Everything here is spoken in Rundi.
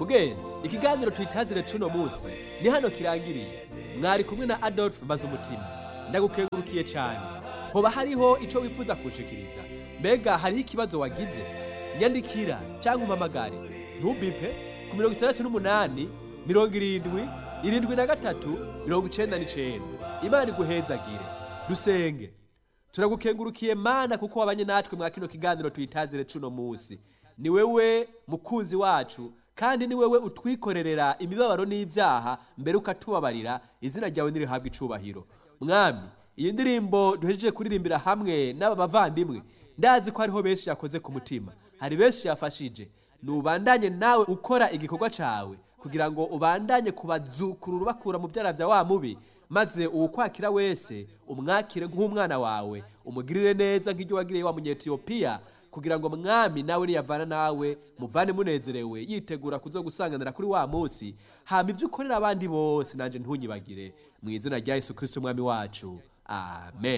mugenzi ikiganiro twitazire cuno munsi ni hano kirangiriye mwari kumwe na adolphe maze umutima ndagukengurukiye cyane hoba hariho icyo wifuza kunshikiriza mbega hariho ikibazo wagize nyandikira cyangwa umpamagare ntubipe ku mirongo itandatu n'umunani mirongo irindwi irindwi na gatatu mirongo icenda n'icenda imana iguhezagire dusenge turagukengurukiye mana kuko wabanye natwe mwa kino kiganiro tuyitazire cuno munsi ni wewe mukunzi wacu kandi ni wewe utwikorerera imibabaro n'ibyaha mbere ukatubabarira izina ryawe nirihabwa icubahiro mwami iyi ndirimbo duhejeje kuririmbira hamwe n'aba bavandimwe ndazi ko hariho benshi yakoze ku mutima hari benshi yafashije nubandanye nawe ukora igikorwa cawe kugira ngo ubandanye kubazukurura ubakura mu byara bya wa mubi maze uwukwakira wese umwakire nk'umwana wawe umugirire neza nk'ibyo wagiriye wa munyetiyopiya kugira ngo mwami nawe niyavana nawe muvane munezerewe yitegura kuzogusanganira kuri wa munsi hama ibyo ukorera abandi bose nanjye ntunyibagire mu izina rya yesu kirisito umwami wacu amen